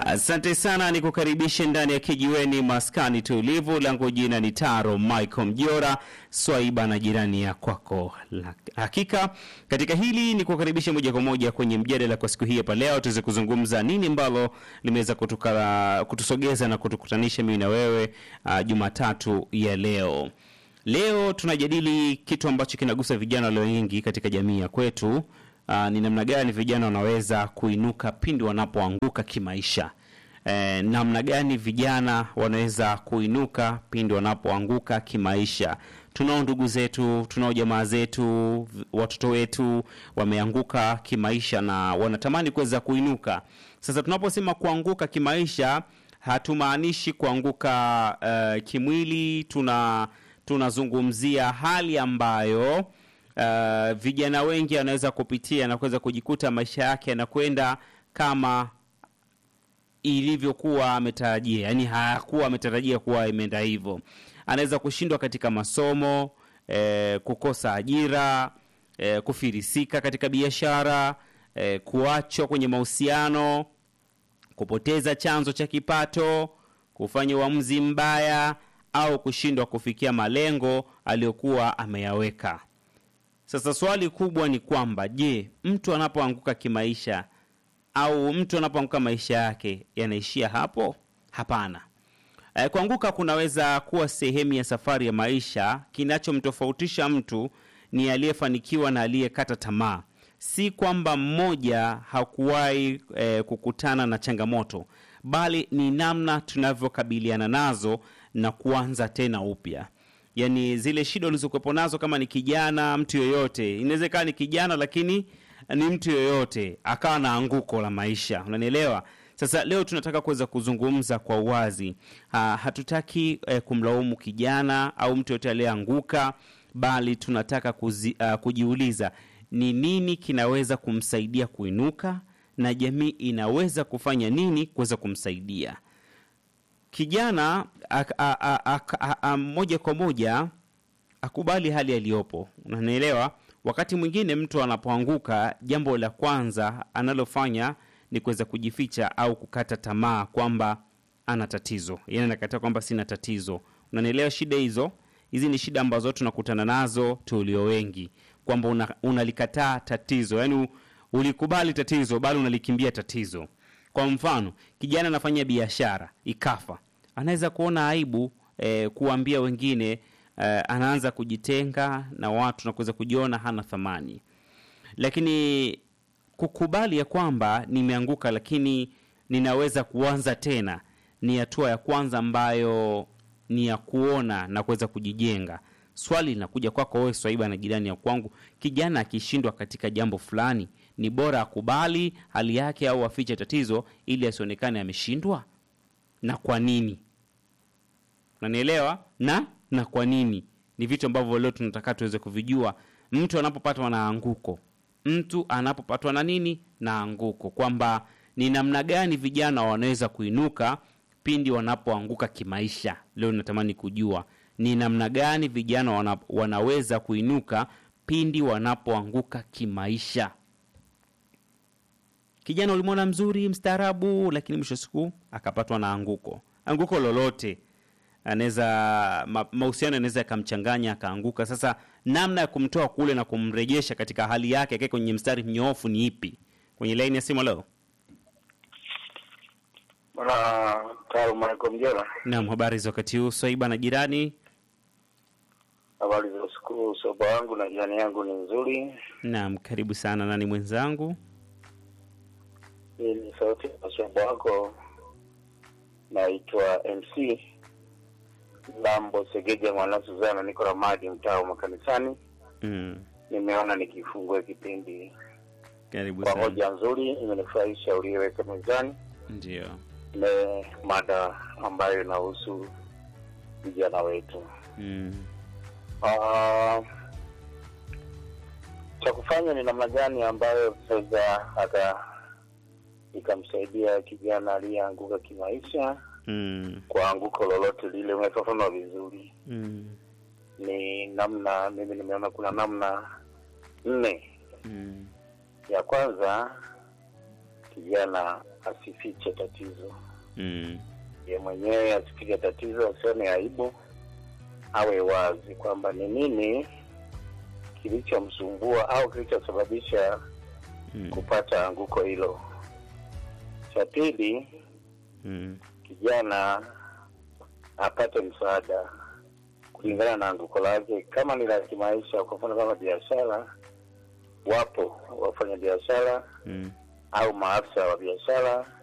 Asante sana, ni kukaribishe ndani ya kijiweni maskani tulivu. Langu jina ni Taro Michael Mjora, swaiba na jirani ya kwako. La- Hakika katika hili ni kukaribishe moja kwa moja kwenye mjadala kwa siku hii hapa leo, tuweze kuzungumza nini ambalo limeweza kutuka, kutusogeza na kutukutanisha mimi na wewe uh, Jumatatu ya leo. Leo tunajadili kitu ambacho kinagusa vijana walio wengi katika jamii ya kwetu. Uh, ni namna gani vijana wanaweza kuinuka pindi wanapoanguka kimaisha. Eh, namna gani vijana wanaweza kuinuka pindi wanapoanguka kimaisha. Tunao ndugu zetu, tunao jamaa zetu, v- watoto wetu wameanguka kimaisha na wanatamani kuweza kuinuka. Sasa tunaposema kuanguka kimaisha, hatumaanishi kuanguka uh, kimwili. Tuna tunazungumzia hali ambayo uh, vijana wengi wanaweza kupitia na kuweza kujikuta maisha yake yanakwenda kama ilivyokuwa ametarajia, yaani hakuwa ametarajia kuwa imeenda hivyo. Anaweza kushindwa katika masomo eh, kukosa ajira eh, kufirisika katika biashara eh, kuachwa kwenye mahusiano, kupoteza chanzo cha kipato, kufanya uamuzi mbaya au kushindwa kufikia malengo aliyokuwa ameyaweka. Sasa swali kubwa ni kwamba je, mtu anapoanguka kimaisha au mtu anapoanguka maisha yake yanaishia hapo? Hapana. Eh, Kuanguka kunaweza kuwa sehemu ya safari ya maisha. Kinachomtofautisha mtu ni aliyefanikiwa na aliyekata tamaa, si kwamba mmoja hakuwahi eh, kukutana na changamoto, bali ni namna tunavyokabiliana nazo na kuanza tena upya. Yaani zile shida ulizokuwepo nazo, kama ni kijana, mtu yoyote, inaweza ikawa ni kijana lakini ni mtu yoyote akawa na anguko la maisha, unanielewa? Sasa leo tunataka kuweza kuzungumza kwa uwazi. Ha, hatutaki eh, kumlaumu kijana au mtu yoyote aliyeanguka, bali tunataka kuzi, uh, kujiuliza ni nini kinaweza kumsaidia kuinuka na jamii inaweza kufanya nini kuweza kumsaidia kijana ak- a- a- ak- a- a- moja kwa moja akubali hali aliyopo, unanielewa? Wakati mwingine mtu anapoanguka, jambo la kwanza analofanya ni kuweza kujificha au kukata tamaa kwamba ana tatizo, yaani anakataa kwamba sina tatizo. Unanielewa shida hizo? Hizi ni shida ambazo tunakutana nazo tulio wengi, kwamba una- unalikataa tatizo, yaani ulikubali tatizo, bali unalikimbia tatizo. Kwa mfano, kijana anafanya biashara ikafa, anaweza kuona aibu eh, kuambia wengine eh, anaanza kujitenga na watu na kuweza kujiona hana thamani. Lakini kukubali ya kwamba nimeanguka, lakini ninaweza kuanza tena, ni hatua ya kwanza ambayo ni ya kuona na kuweza kujijenga. Swali linakuja kwako wewe Swaiba na jirani ya kwangu, kijana akishindwa katika jambo fulani, ni bora akubali hali yake au afiche tatizo ili asionekane ameshindwa? Na kwa nini? Unanielewa? Na na kwa nini? Ni vitu ambavyo leo tunataka tuweze kuvijua. Mtu anapopatwa na anguko, mtu anapopatwa na nini? Na anguko, kwamba ni namna gani vijana wanaweza kuinuka pindi wanapoanguka kimaisha. Leo natamani kujua ni namna gani vijana wana, wanaweza kuinuka pindi wanapoanguka kimaisha. Kijana ulimwona mzuri, mstaarabu, lakini mwisho wa siku akapatwa na anguko. Anguko lolote anaweza ma, mahusiano yanaweza yakamchanganya akaanguka. Sasa namna ya kumtoa kule na kumrejesha katika hali yake akae kwenye mstari mnyoofu ni ipi? Kwenye laini ya simu leo. Bwana Taro Michael Mjera, Naam, habari za wakati huu Swaiba na jirani? habari za usiku. Soba wangu na jirani yangu ni nzuri. Naam, karibu sana. Nani mwenzangu? Hii ni sauti ya soba wako, naitwa MC Lambo Segeja mwana Suzana, niko Ramadi, mtaa wa makanisani. Mm, Nimeona nikifungue kipindi karibu kwa sana. hoja nzuri, imenifurahisha uliyoweka mezani. Ndio. Ni mada ambayo inahusu vijana wetu. Mm, Ah, cha kufanya ni namna gani ambayo tunaweza hata ikamsaidia kijana aliyeanguka kimaisha mm, kwa anguko lolote lile. Umefafanua vizuri, mm, ni namna, mimi nimeona kuna namna nne. mm, Ya kwanza, kijana asifiche tatizo, Mm. ye mwenyewe asipige tatizo, asione aibu, awe wazi kwamba ni nini kilichomsumbua au kilichosababisha Mm. kupata anguko hilo. Cha pili, Mm. kijana apate msaada kulingana na anguko lake. Kama ni la kimaisha, kwa mfano kama biashara, wapo wafanya biashara Mm. au maafisa wa biashara